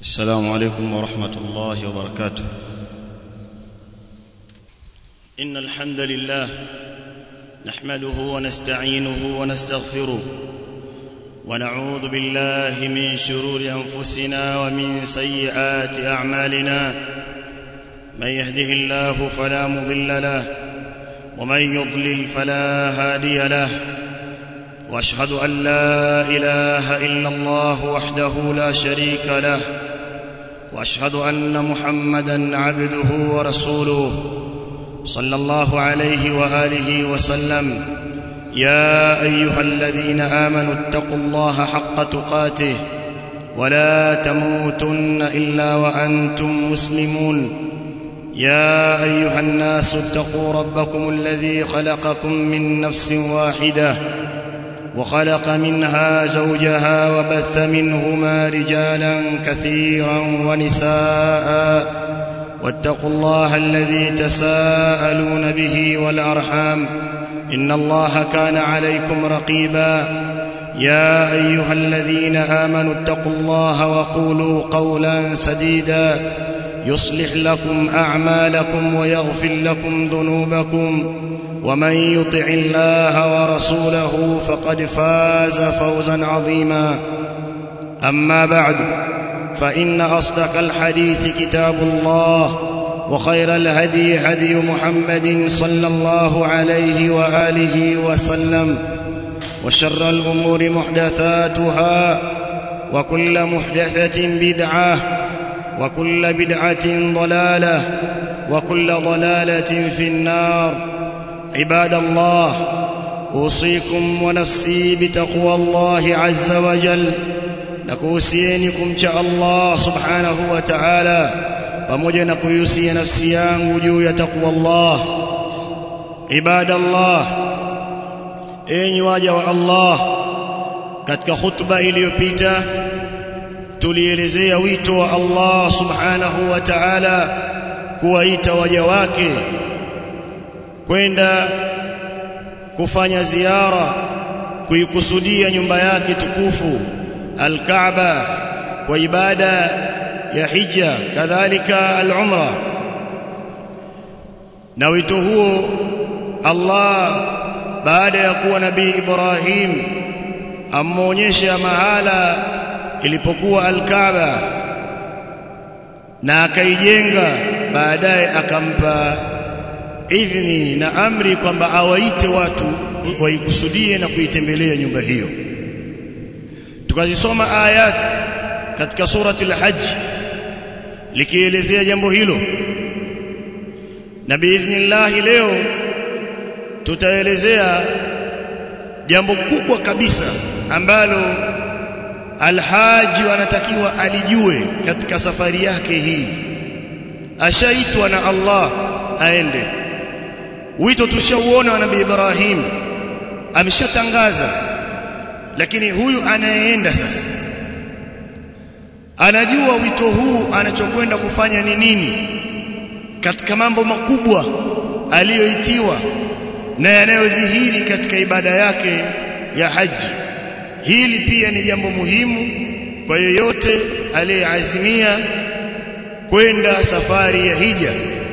السلام عليكم ورحمة الله وبركاته إن الحمد لله نحمده ونستعينه ونستغفره ونعوذ بالله من شرور أنفسنا ومن سيئات أعمالنا من يهده الله فلا مضل له ومن يضلل فلا هادي له واشهد ان لا اله الا الله وحده لا شريك له واشهد ان محمدا عبده ورسوله صلى الله عليه واله وسلم يا ايها الذين امنوا اتقوا الله حق تقاته ولا تموتن الا وانتم مسلمون يا ايها الناس اتقوا ربكم الذي خلقكم من نفس واحده وخلق منها زوجها وبث منهما رجالا كثيرا ونساء واتقوا الله الذي تساءلون به والارحام ان الله كان عليكم رقيبا يا ايها الذين امنوا اتقوا الله وقولوا قولا سديدا يصلح لكم اعمالكم ويغفر لكم ذنوبكم ومن يطع الله ورسوله فقد فاز فوزا عظيما اما بعد فان اصدق الحديث كتاب الله وخير الهدي هدي محمد صلى الله عليه واله وسلم وشر الامور محدثاتها وكل محدثه بدعه وكل بدعه ضلاله وكل ضلاله في النار عباد الله اوصيكم ونفسي بتقوى الله عز وجل nakuhusieni kumcha Allah subhanahu wa ta'ala pamoja na kuihusia nafsi yangu juu ya takwa Allah ibadallah enyi waja wa Allah katika khutba iliyopita tulielezea wito wa Allah subhanahu wa ta'ala kuwaita waja wake kwenda kufanya ziara kuikusudia nyumba yake tukufu al-Kaaba kwa ibada ya hija kadhalika al-umra na wito huo Allah baada ya kuwa nabii Ibrahim amuonyesha mahala ilipokuwa al-Kaaba na akaijenga baadaye akampa idhni na amri kwamba awaite watu waikusudie na kuitembelea nyumba hiyo tukazisoma ayat katika surati al-hajj likielezea jambo hilo na biidhnillah leo tutaelezea jambo kubwa kabisa ambalo alhaji anatakiwa alijue katika safari yake hii ashaitwa na Allah aende wito tushauona wa nabii Ibrahim ameshatangaza lakini huyu anayeenda sasa anajua wito huu anachokwenda kufanya ni nini katika mambo makubwa aliyoitiwa na yanayodhihiri katika ibada yake ya haji hili pia ni jambo muhimu kwa yeyote aliyeazimia kwenda safari ya hija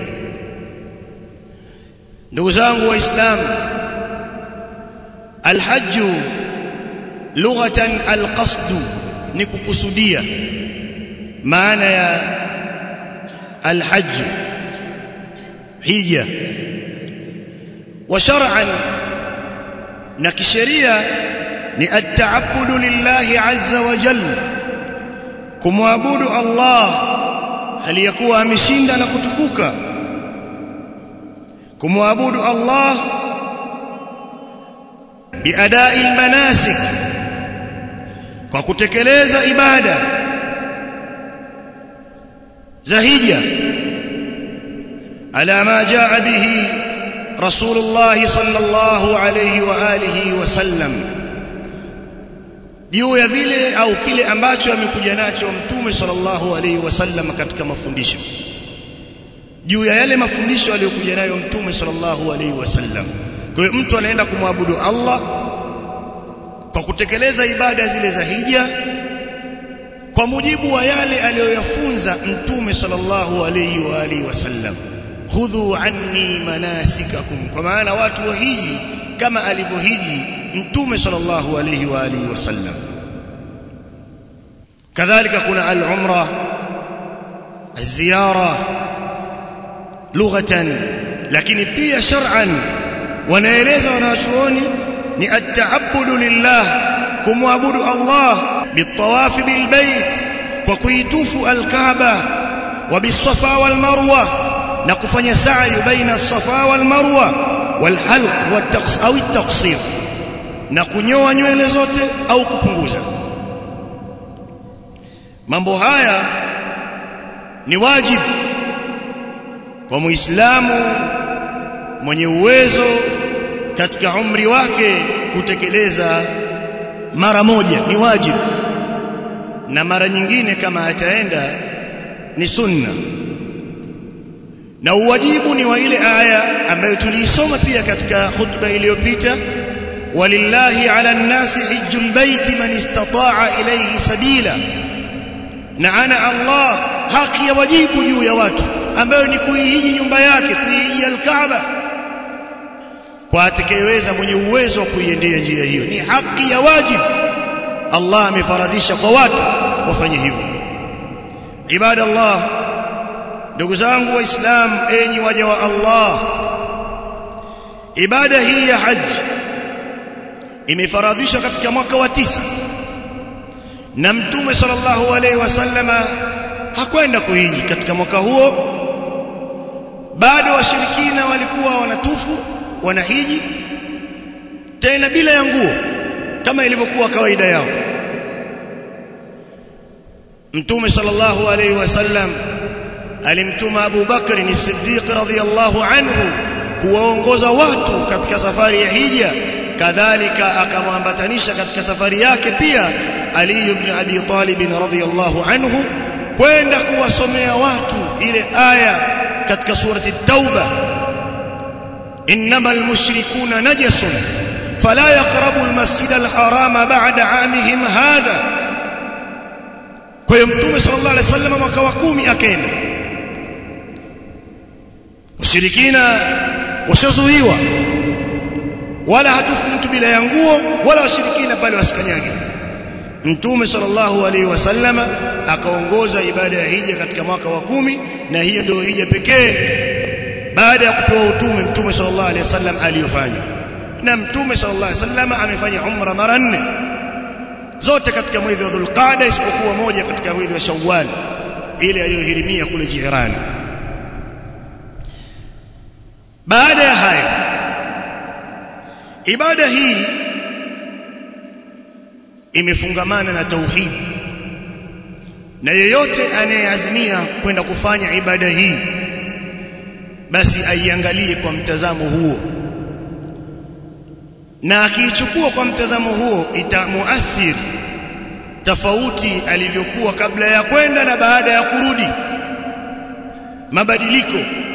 ndugu zangu waislamu alhajju lughatan alqasdu ni kukusudia maana ya alhajj hija wa shar'an na kisheria ni at-ta'abbudu lillahi azza wa jalla kumwabudu Allah aliyakuwa ameshinda na kutukuka kumwabudu Allah biadai almanasik kwa kutekeleza ibada za hija ala ma jaa bihi rasulullah sallallahu alayhi wa alihi wasallam juu ya vile au kile ambacho amekuja nacho mtume sallallahu alayhi wasallam katika mafundisho juu ya yale mafundisho aliyokuja nayo mtume sallallahu alayhi wasallam kwa hiyo mtu anaenda kumwabudu Allah kwa kutekeleza ibada zile za hija kwa mujibu wa yale aliyoyafunza mtume sallallahu alayhi wa alihi wasallam khudhu anni manasikakum kwa maana watu wahiji kama alivyohiji mtume sallallahu alayhi wa alihi wasallam kadhalika kuna al-umra الزياره لغه lakini pia shar'an wanaeleza wanachuoni ni at-ta'abbudu lillah kumwabudu Allah bitawaf bilbayt kwa kuitufu al-Kaaba wa bis-Safa wal-Marwa na kufanya sa'i baina as-Safa wal-Marwa wal-halq wat-taqs au at-taqsir na kunyoa nywele zote au kupunguza mambo haya ni wajibu kwa muislamu mwenye uwezo katika umri wake kutekeleza mara moja ni wajibu na mara nyingine kama ataenda ni sunna na uwajibu ni wa ile aya ambayo tuliisoma pia katika khutba iliyopita walillahi ala nnasi hijjul baiti man istata'a ilayhi sabila na ana Allah haki ya wajibu juu ya watu ambayo ni kuihiji nyumba yake kuihiji al-Kaaba kwa atakayeweza mwenye uwezo wa kuiendea njia hiyo ni haki ya wajibu Allah amefaradhisha kwa watu wafanye hivyo ibada Allah ndugu zangu waislamu enyi waja wa Allah ibada hii ya haji imefaradhishwa katika mwaka wa tisa na mtume sallallahu alaihi wasallama hakwenda kuhiji katika mwaka huo bado washirikina walikuwa wanatufu wanahiji tena bila ya nguo kama ilivyokuwa kawaida yao mtume sallallahu alaihi wasallam alimtuma Abu Bakr as-Siddiq radhiyallahu anhu kuwaongoza watu katika safari ya hija kadhalika akamwambatanisha katika safari yake pia Ali ibn Abi Talib radhiyallahu anhu kwenda kuwasomea watu ile aya katika surati Tauba innamal mushrikuna najasun fala yaqrabu almasjid alharam ba'da 'amihim hadha kwa hiyo mtume sallallahu alaihi wasallam mwaka wa 10 akaenda washirikina washazuiwa wala hatufu mtu bila ya nguo wala washirikina pale wasikanyage Mtume sallallahu alaihi wasallama akaongoza ibada ya hija katika mwaka wa kumi na hiyo ndio hija pekee baada ya kupewa utume Mtume sallallahu alaihi wasallam aliyofanya na Mtume sallallahu alaihi wasallam amefanya umra mara nne zote katika mwezi wa Dhulqa'da isipokuwa moja katika mwezi wa Shawwal ile aliyohirimia kule Jirani baada ya hayo ibada hii imefungamana na tauhid na yeyote anayeazimia kwenda kufanya ibada hii basi aiangalie kwa mtazamo huo na akiichukua kwa mtazamo huo itamuathiri tofauti alivyokuwa kabla ya kwenda na baada ya kurudi mabadiliko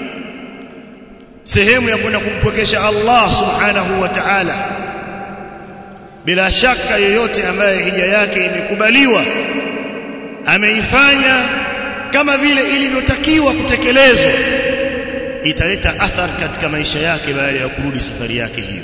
sehemu ya kwenda kumpwekesha Allah subhanahu wa ta'ala bila shaka yoyote ambaye hija yake imekubaliwa ameifanya kama vile ilivyotakiwa kutekelezwa italeta athar katika maisha yake baada ya kurudi safari yake hiyo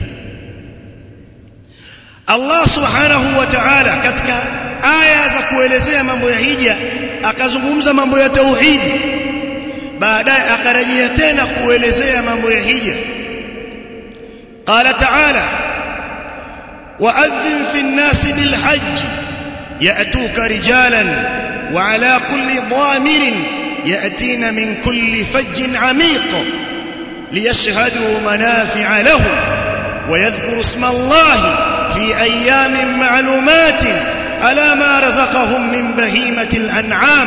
Allah subhanahu wa ta'ala katika aya za kuelezea mambo ya hija akazungumza mambo ya tauhidi baadaye akarejea tena kuelezea mambo ya hija qala ta'ala wa'adhim fi an-nas bil hajj ya'tuka rijalan wa 'ala kulli dhamirin ya'tina min kulli fajjin 'amiq liyashhadu manafi'a lahum wa yadhkuru isma Allah fi ayyamin ma'lumatin ala ma razaqahum min bahimatil an'am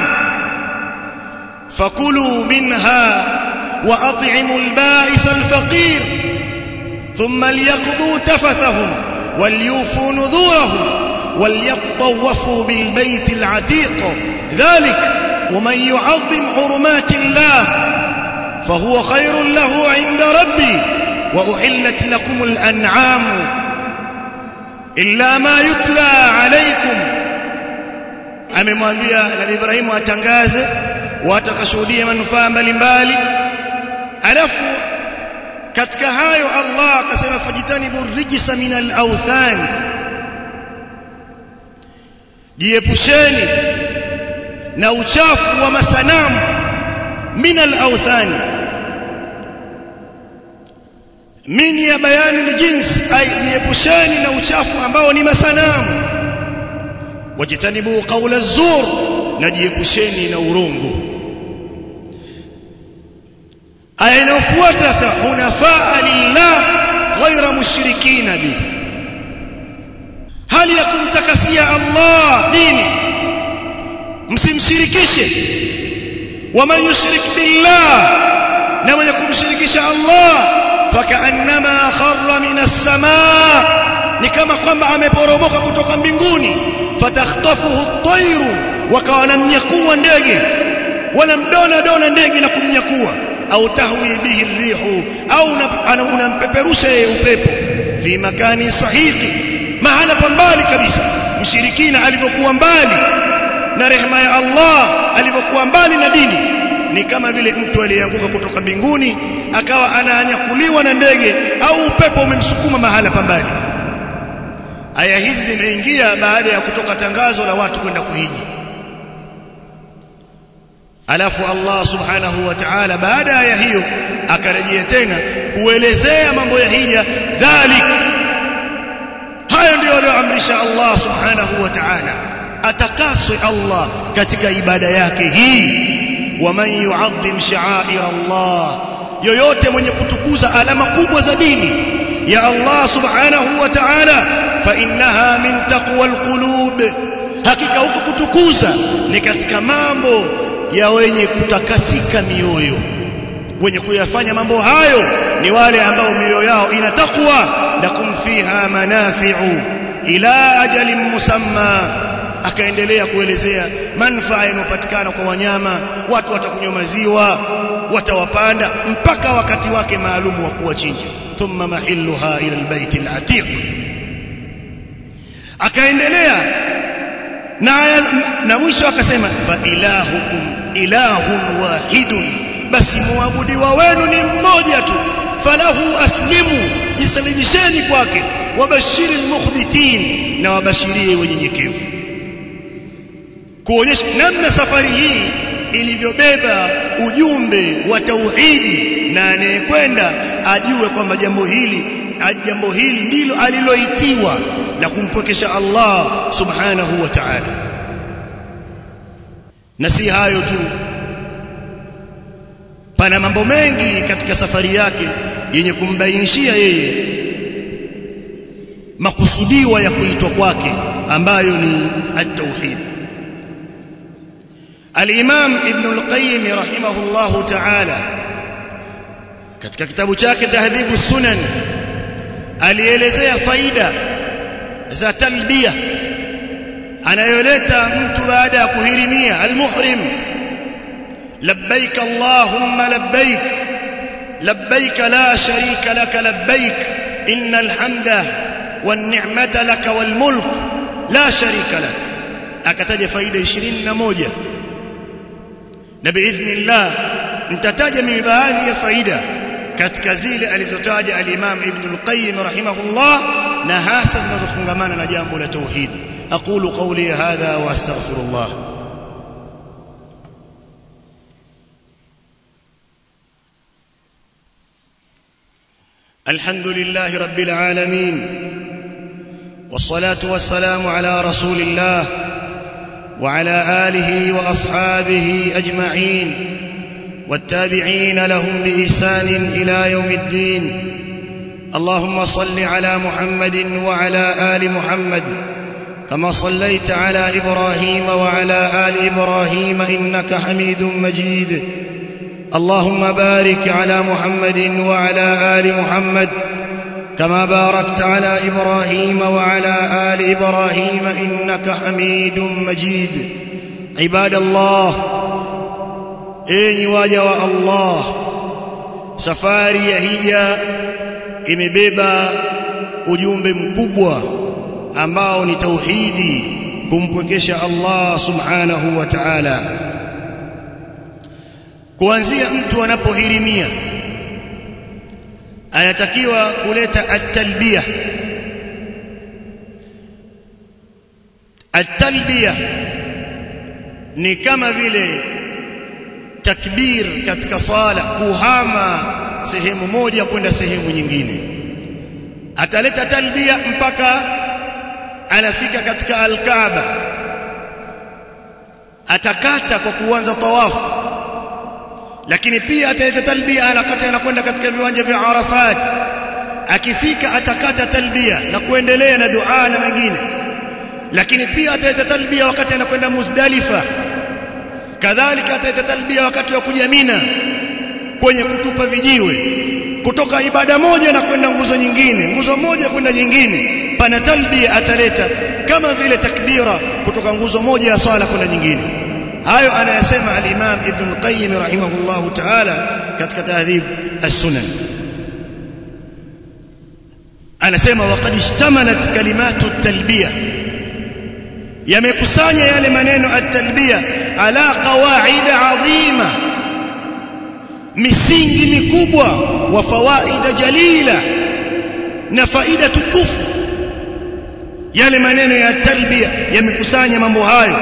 فكلوا منها وأطعموا البائس الفقير ثم ليقضوا تفثهم وليوفوا نذورهم وليطوفوا بالبيت العتيق ذلك ومن يعظم حرمات الله فهو خير له عند ربي وأحلت لكم الأنعام إلا ما يتلى عليكم amemwambia Nabii Ibrahim atangaze watu wakashuhudia manufaa mbalimbali alafu katika hayo Allah akasema fajitanibu rijsa min al-awthan jiepusheni na uchafu wa masanamu min al-awthan min ya bayani al-jins ay jiepusheni na uchafu ambao ni masanamu wajitanibu qawla az-zur na jiepusheni na urongo aya inayofuata sasa hunafaa lillah ghaira mushrikina bi hali ya kumtakasia Allah dini msimshirikishe waman yushrik billah na mwenye kumshirikisha Allah fakaannama kharra minas samaa ni kama kwamba ameporomoka kutoka mbinguni fatakhtafuhu at-tayru wakawa wanamnyakua ndege wanamdona dona ndege na kumnyakua au tahwi bihi rihu au unampeperusha yeye upepo fi makani sahihi mahala pambali kabisa mshirikina alivyokuwa mbali na rehema ya Allah alivyokuwa mbali na dini ni kama vile mtu aliyeanguka kutoka mbinguni akawa anaanyakuliwa na ndege au upepo umemsukuma mahala pambali aya hizi zimeingia baada ya kutoka tangazo la watu kwenda kuhiji alafu Allah subhanahu wa ta'ala baada ya hiyo akarejea tena kuelezea mambo ya hija dhalik hayo ndio aliyoamrisha Allah subhanahu wa ta'ala atakaswe Allah katika ibada yake hii waman yu'azzim sha'air Allah yoyote mwenye kutukuza alama kubwa za dini ya Allah subhanahu wa ta'ala fa innaha min taqwa alqulub hakika huko kutukuza ni katika mambo ya wenye kutakasika mioyo wenye kuyafanya mambo hayo ni wale ambao mioyo yao ina takwa lakum fiha manafi'u ila ajalin musamma akaendelea kuelezea manufaa yanayopatikana kwa wanyama watu watakunywa maziwa watawapanda mpaka wakati wake maalumu wa kuwachinja thumma mahilluha ila albayt alatiq akaendelea na na mwisho akasema fa ilahukum ilahun wahidun basi muabudiwa wenu ni mmoja tu falahu aslimu jisalimisheni kwake wabashiri almukhbitin na wabashirie wenyenyekevu kuonyesha namna safari hii ilivyobeba ujumbe wa tauhidi na anayekwenda ajue kwamba jambo hili jambo hili ndilo aliloitiwa la kumpwekesha Allah subhanahu wa ta'ala na si hayo tu pana mambo mengi katika safari yake yenye kumbainishia yeye makusudiwa ya kuitwa kwake ambayo ni at-tauhid al-Imam Ibn al-Qayyim rahimahullahu ta'ala katika kitabu chake Tahdhibu Sunan alielezea faida za talbia anayoleta mtu baada ya kuhirimia al-muhrim labbaik allahumma labbaik labbaik la sharika lak labbaik innal hamda wan ni'mata lak wal mulk la sharika lak akataja faida 21 na biidhnillah nitataja mimi baadhi ya faida katika zile alizotaja al-Imam Ibn al-Qayyim rahimahullah na hasa zinazofungamana na jambo la tauhid aqulu qawli hadha wa astaghfirullah الحمد لله رب العالمين والصلاه والسلام على رسول الله وعلى اله واصحابه اجمعين والتابعين لهم باحسان الى يوم الدين اللهم صل على محمد وعلى ال محمد كما صليت على ابراهيم وعلى ال ابراهيم انك حميد مجيد اللهم بارك على محمد وعلى ال محمد كما باركت على ابراهيم وعلى ال ابراهيم انك حميد مجيد عباد الله enyi waja wa Allah safari ya hija imebeba ujumbe mkubwa ambao ni tauhidi kumpwekesha Allah subhanahu wa ta'ala kuanzia mtu anapohirimia anatakiwa kuleta at-talbiya at-talbiya ni kama vile takbir katika sala kuhama sehemu moja kwenda sehemu nyingine ataleta talbia mpaka anafika katika al-Kaaba atakata kwa kuanza tawafu lakini pia ataleta talbia anakata anakwenda katika viwanja vya Arafat akifika atakata talbia na kuendelea na dua na mengine lakini pia ataleta talbia wakati anakwenda Muzdalifa kadhalika ataleta talbia wakati wa kuja Mina kwenye kutupa vijiwe kutoka ibada moja na kwenda nguzo nyingine nguzo moja kwenda nyingine pana talbia ataleta kama vile takbira kutoka nguzo moja ya swala kwenda nyingine hayo anayasema al-Imam Ibn Qayyim rahimahullahu ta'ala katika tahdhib as-sunan anasema waqad ishtamalat kalimatu at-talbiyah yamekusanya yale maneno at-talbiyah ala qawaid adhima misingi mikubwa wa fawaida jalila na faida tukufu yale maneno ya talbia yamekusanya mambo hayo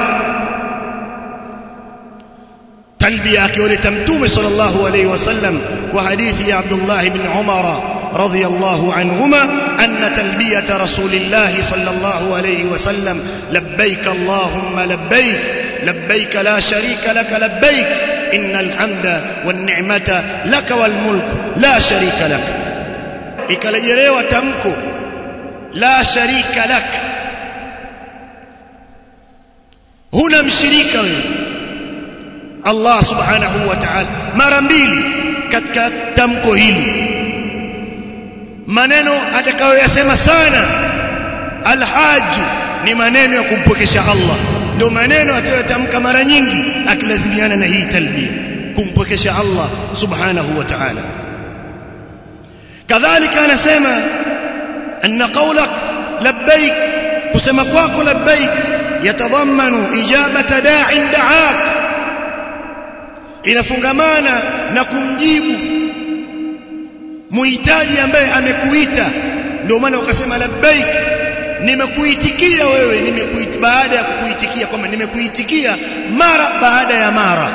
talbia akioleta mtume sallallahu alayhi wasallam kwa hadithi ya Abdullah ibn Umar radhiyallahu anhuma anna talbiyata rasulillah sallallahu alayhi wasallam labbaik allahumma labbaik labbaik la sharika lak labbaik innal hamda wan ni'mata lak wal mulk la sharika lak ikalejelewa tamko la sharika lak huna mshirika wewe Allah subhanahu wa ta'ala mara mbili katika tamko hili maneno atakayoyasema sana alhaj ni maneno ya kumpokesha Allah ndio maneno atayotamka mara nyingi akilazimiana na hii talbia kumpokesha Allah subhanahu wa ta'ala kadhalika anasema anna qawlak labbaik kusema kwako labbaik yatadhammanu ijabata da'in da'ak inafungamana na kumjibu muhitaji ambaye amekuita ndio maana ukasema labbaik nimekuitikia wewe nimekuit baada ya kukuitikia kwamba nimekuitikia mara baada ya mara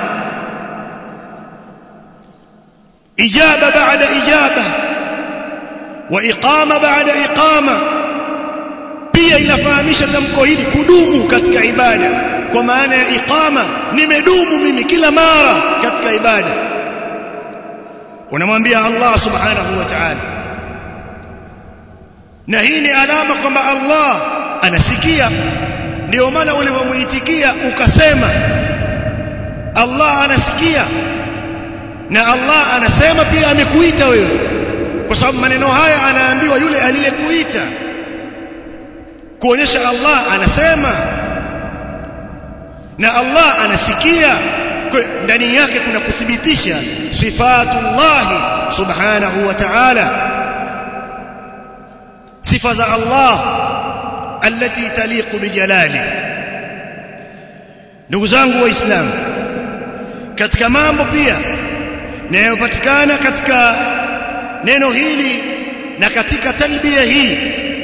ijaba baada ijaba wa iqama baada iqama pia inafahamisha tamko hili kudumu katika ibada kwa maana ya iqama nimedumu mimi kila mara katika ibada unamwambia Allah subhanahu wa ta'ala na hii ni alama kwamba Allah anasikia ndio maana ulivyomuitikia ukasema Allah anasikia na Allah anasema pia amekuita wewe kwa sababu maneno haya anaambiwa yule aliyekuita kuonyesha Allah anasema na Allah anasikia ndani yake kuna kuthibitisha sifatullah subhanahu wa ta'ala sifa za Allah التي تليق بجلاله ndugu zangu waislamu katika mambo pia yanayopatikana katika neno hili na katika talbia hii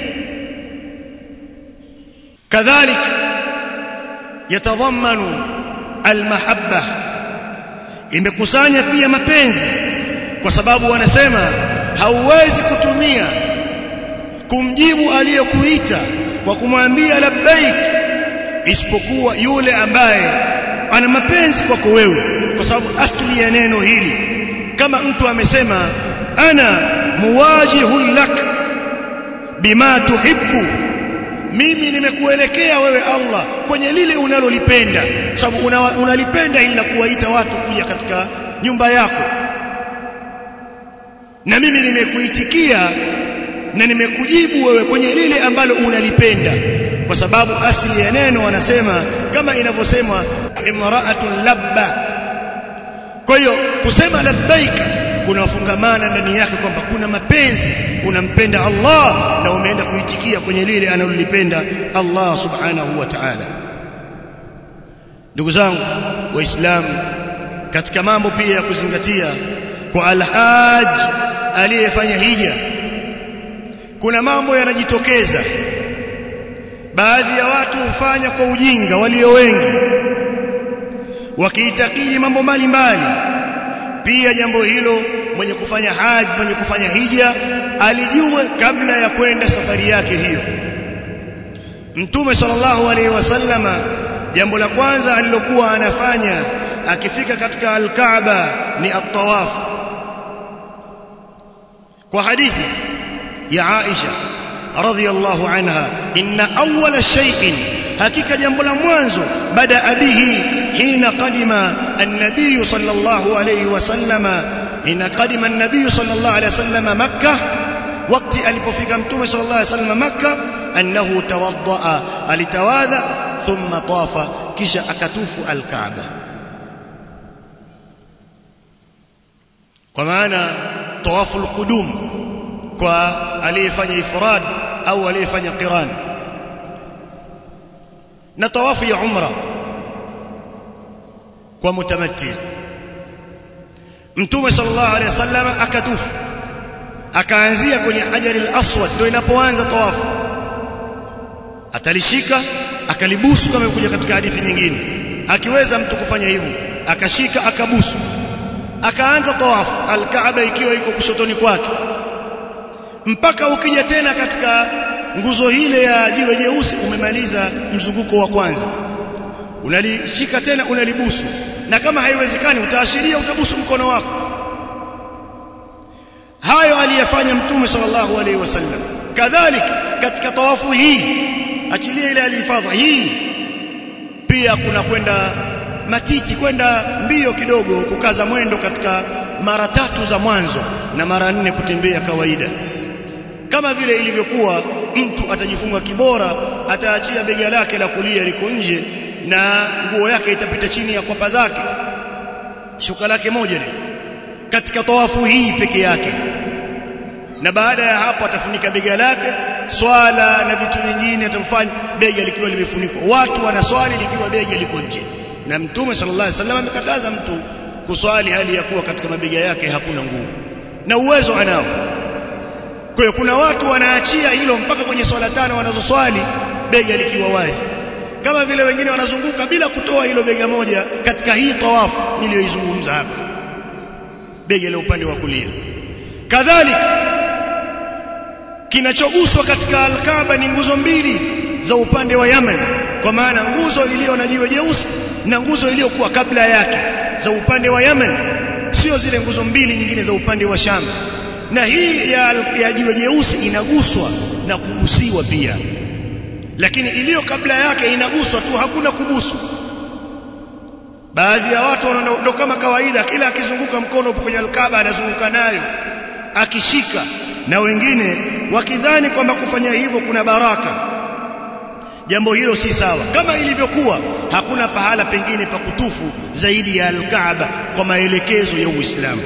kadhalik yatadhammanu almahabba imekusanya pia mapenzi kwa sababu wanasema hauwezi kutumia kumjibu aliyekuita kwa kumwambia labbaik isipokuwa yule ambaye ana mapenzi kwako wewe kwa sababu asli ya neno hili kama mtu amesema ana muwajihun lak bima tuhibbu mimi nimekuelekea wewe Allah kwenye lile unalolipenda sababu una, unalipenda ili la kuwaita watu kuja katika nyumba yako na mimi nimekuitikia na nimekujibu wewe kwenye lile ambalo unalipenda kwa sababu asili ya neno wanasema kama inavyosemwa imra'atun labba kwa hiyo kusema labbaika kunafungamana ndani yake kwamba kuna mapenzi unampenda Allah na umeenda kuitikia kwenye lile analolipenda Allah subhanahu wa ta'ala ndugu zangu waislamu katika mambo pia ya kuzingatia kwa alhaj aliyefanya hija kuna mambo yanajitokeza baadhi ya watu hufanya kwa ujinga walio wengi wakiitakidi mambo mbalimbali pia jambo hilo mwenye kufanya haji mwenye kufanya hija alijue kabla ya kwenda safari yake hiyo mtume sallallahu alaihi wasallama jambo la kwanza alilokuwa anafanya akifika katika al-Kaaba ni at-tawaf kwa hadithi ya Aisha radhiyallahu anha inna awwala shay'in hakika jambo la mwanzo bada bihi hina qadima an-nabiy sallallahu alayhi wasallama hina qadima an-nabiy sallallahu alayhi wasallama makkah wakati alipofika mtume sallallahu alayhi wasallam makkah annahu tawaddaa alitawadha thumma tafa kisha akatufu al-kaaba kwa maana tawafu al-qudum kwa aliyefanya ifrad au aliyefanya qiran na tawafu ya umra kwa mutamatti mtume sallallahu alaihi wasallam akatufu akaanzia kwenye hajar al-aswad ndio inapoanza tawafu atalishika akalibusu kama kuja katika hadithi nyingine akiweza mtu kufanya hivyo akashika akabusu akaanza tawafu al-kaaba ikiwa iko kushotoni kwake mpaka ukija tena katika nguzo ile ya jiwe jeusi umemaliza mzunguko wa kwanza unalishika tena unalibusu na kama haiwezekani utaashiria utabusu mkono wako hayo aliyefanya mtume sallallahu alaihi wasallam kadhalika katika tawafu hii achilia ile alihifadha hii pia kuna kwenda matiti kwenda mbio kidogo kukaza mwendo katika mara tatu za mwanzo na mara nne kutembea kawaida kama vile ilivyokuwa mtu atajifunga kibora ataachia bega lake la kulia liko nje na nguo yake itapita chini ya kwapa zake shuka lake moja ni katika tawafu hii peke yake na baada ya hapo atafunika bega lake swala na vitu vingine atafanya bega likiwa limefunikwa watu wanaswali likiwa bega liko nje na mtume sallallahu alaihi wasallam amekataza mtu kuswali hali ya kuwa katika mabega yake hakuna nguo na uwezo anao kwa hiyo kuna watu wanaachia hilo mpaka kwenye swala tano wanazoswali bega likiwa wazi kama vile wengine wanazunguka bila kutoa hilo bega moja katika hii tawafu niliyoizungumza hapa bega la upande wa kulia kadhalika kinachoguswa katika alkaba ni nguzo mbili za upande wa Yemen kwa maana nguzo iliyo na jiwe jeusi na nguzo iliyokuwa kabla yake za upande wa Yemen sio zile nguzo mbili nyingine za upande wa Sham na hii ya, ya jiwe jeusi inaguswa na kugusiwa pia lakini iliyo kabla yake inaguswa tu hakuna kubusu baadhi ya watu ndo kama kawaida kila akizunguka mkono upo kwenye alkaba anazunguka nayo akishika na wengine wakidhani kwamba kufanya hivyo kuna baraka jambo hilo si sawa kama ilivyokuwa hakuna pahala pengine pa kutufu zaidi ya alkaaba kwa maelekezo ya Uislamu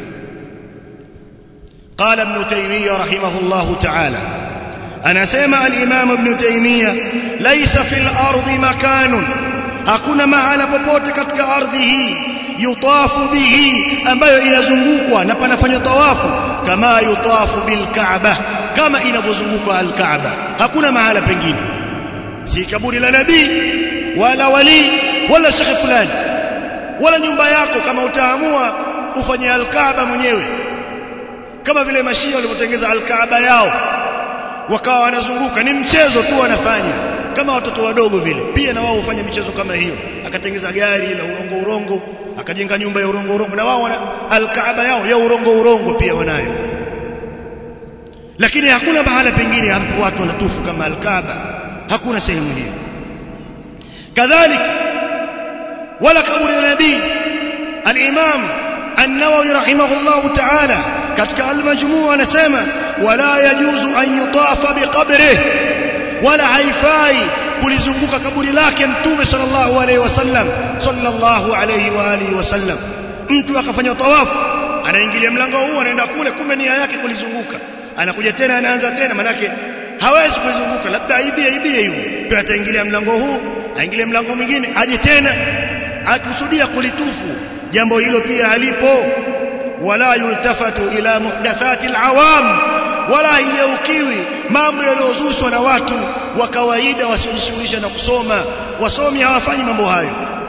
قال ابن تيمية رحمه الله تعالى أنا سمع الإمام ابن تيمية ليس في الأرض مكان hakuna mahala popote katika ardhi hii yutafu bihi ambayo inazungukwa na panafanywa tawafu kama yutafu bilkaaba kama inavyozunguka alkaaba hakuna mahala pengine si kaburi la nabii wala wali wala shekhe fulani wala nyumba yako kama utaamua ufanye alkaaba mwenyewe kama vile mashia walivyotengeza alkaaba yao wakawa wanazunguka ni mchezo tu wanafanya kama watoto wadogo vile pia na wao hufanya michezo kama hiyo akatengeza gari la urongo urongo akajenga nyumba ya urongo urongo na wao wana alkaaba yao ya urongo urongo pia wanayo lakini hakuna mahala pengine hapo watu wanatufu kama alkaaba hakuna sehemu hiyo kadhalika wala kaburi la nabii al-imam an-nawawi rahimahullahu ta'ala katika al-majmu' anasema wala yajuzu an yutafa biqabrihi wala haifai kulizunguka kaburi lake mtume sallallahu alaihi wasallam sallallahu alaihi wa alihi wasallam mtu akafanya tawafu anaingilia mlango huu anaenda kule kumbe nia yake kulizunguka anakuja tena anaanza tena manake hawezi kulizunguka labda aibie aibie hivyo pia ataingilia mlango huu aingilie mlango mwingine aje tena akusudia kulitufu jambo hilo pia halipo wala yultafatu ila muhdathati alawam wala yaukiwi mambo yaliyozushwa na watu wa kawaida wasiojishughulisha na kusoma wasomi hawafanyi mambo hayo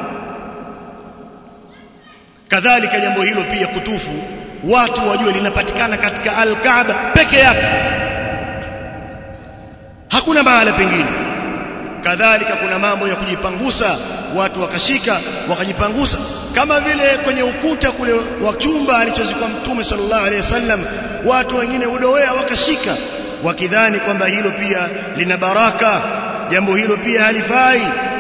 kadhalika jambo hilo pia kutufu watu wajue linapatikana katika al-Kaaba peke yake hakuna mahala pengine kadhalika kuna mambo ya kujipangusa watu wakashika wakajipangusa kama vile kwenye ukuta kule wa chumba alichozikwa mtume sallallahu alaihi wasallam watu wengine udowea wakashika wakidhani kwamba hilo pia lina baraka jambo hilo pia halifai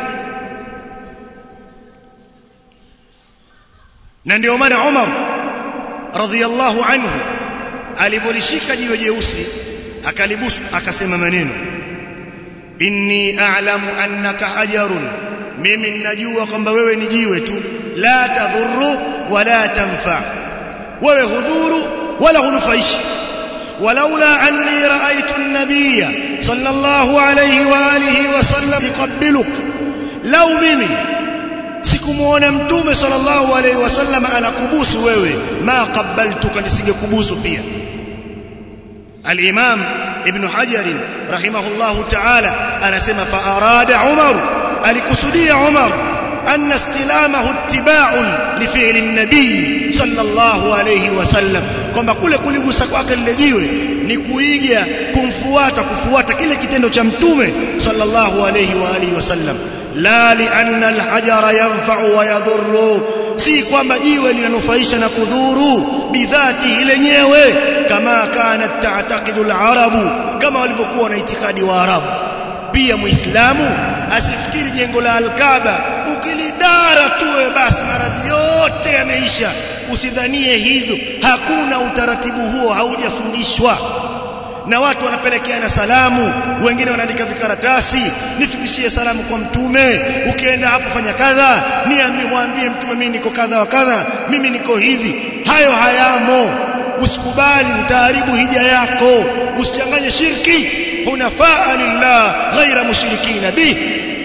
na ndio maana Umar radhiyallahu anhu alivolishika jiwe jeusi akalibusu akasema maneno inni a'lamu annaka hajarun mimi ninajua kwamba wewe ni jiwe tu la tadhurru wala tanfa wewe hudhuru wala hunufaishi walaula anni ra'aytu an-nabiyya sallallahu alayhi wa alihi wa sallam yuqabbiluk law mimi sikumuona mtume sallallahu alayhi wasallam anakubusu wewe ma qabbaltuka nisingekubusu pia al-imam ibn hajar rahimahullahu ta'ala anasema fa arada umar alikusudia umar أن استلامه اتباع لفعل النبي صلى الله عليه وسلم kwamba kule kuligusa kwake lile jiwe ni kuiga kumfuata kufuata kile kitendo cha mtume sallallahu alayhi wa alihi wasallam la li anna alhajara yanfa'u wa yadhurru si kwamba jiwe linanufaisha na kudhuru bidhati lenyewe kama kana ta'taqidu alarabu kama walivyokuwa na itikadi wa arabu pia muislamu asifikiri jengo la alkaaba ukilidara tuwe basi maradhi yote yameisha usidhanie hivyo hakuna utaratibu huo haujafundishwa na watu wanapelekeana salamu wengine wanaandika vikaratasi nifikishie salamu kwa mtume ukienda hapo fanya kadha niambie mwambie mtume mimi niko kadha wa kadha mimi niko hivi hayo hayamo usikubali utaharibu hija yako usichanganye shirki hunafaa lillah ghaira mushrikina bih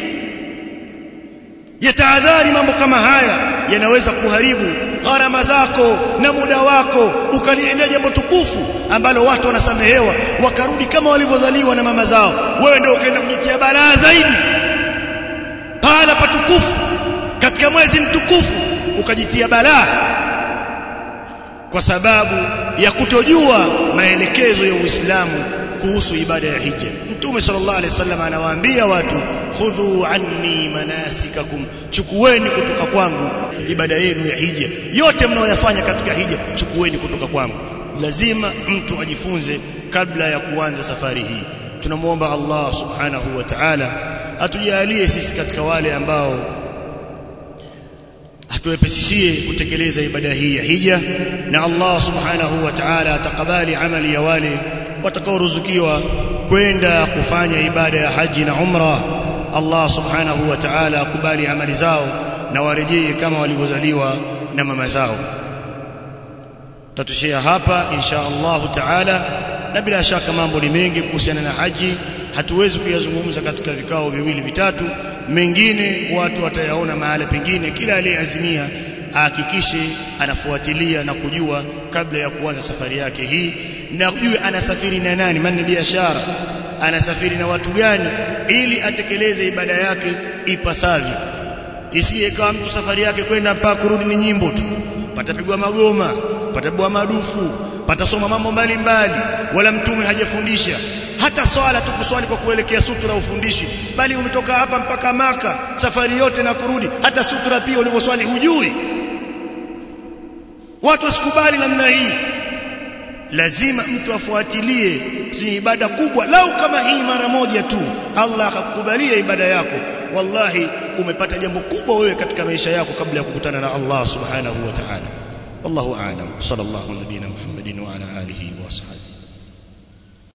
yataadhari mambo kama haya yanaweza kuharibu gharama zako na muda wako ukaliendea jambo tukufu ambalo watu wanasamehewa wakarudi kama walivyozaliwa na mama zao wewe ndio ukaenda kujitia balaa zaidi pahala patukufu katika mwezi mtukufu ukajitia balaa kwa sababu ya kutojua maelekezo ya Uislamu kuhusu ibada ya hija Mtume sallallahu alaihi wasallam anawaambia watu khudhu anni manasikakum chukueni kutoka kwangu ibada yenu ya hija yote mnaoyafanya katika hija chukueni kutoka kwangu lazima mtu ajifunze kabla ya kuanza safari hii tunamuomba Allah subhanahu wa ta'ala atujalie sisi katika wale ambao atuwepesishie kutekeleza ibada hii ya hija na Allah subhanahu wa ta'ala atakabali amali ya wale watakaoruzukiwa kwenda kufanya ibada ya haji na umra Allah subhanahu wa ta'ala akubali amali zao na warejee kama walivyozaliwa na mama zao tatushia hapa insha Allah ta'ala na bila shaka mambo ni mengi kuhusiana na haji hatuwezi kuyazungumza katika vikao viwili vitatu mengine watu watayaona mahala pengine kila aliyeazimia ahakikishe anafuatilia na kujua kabla ya kuanza safari yake hii na kujue anasafiri na nani maana biashara anasafiri na watu gani ili atekeleze ibada yake ipasavyo isiye kama mtu safari yake kwenda mpaka kurudi ni nyimbo tu patapigwa magoma patapigwa madufu patasoma mambo mbalimbali wala mtume hajafundisha hata swala tu kuswali kwa kuelekea sutura ufundishi bali umetoka hapa mpaka maka safari yote na kurudi hata sutura pia ulivyoswali hujui watu wasikubali namna hii lazima mtu afuatilie ibada kubwa lau kama hii mara moja tu Allah akakubalia ibada yako wallahi umepata jambo kubwa wewe katika maisha yako kabla ya kukutana na Allah subhanahu wa ta'ala wallahu a'lam sallallahu nabina muhammadin wa ala alihi wa sahbihi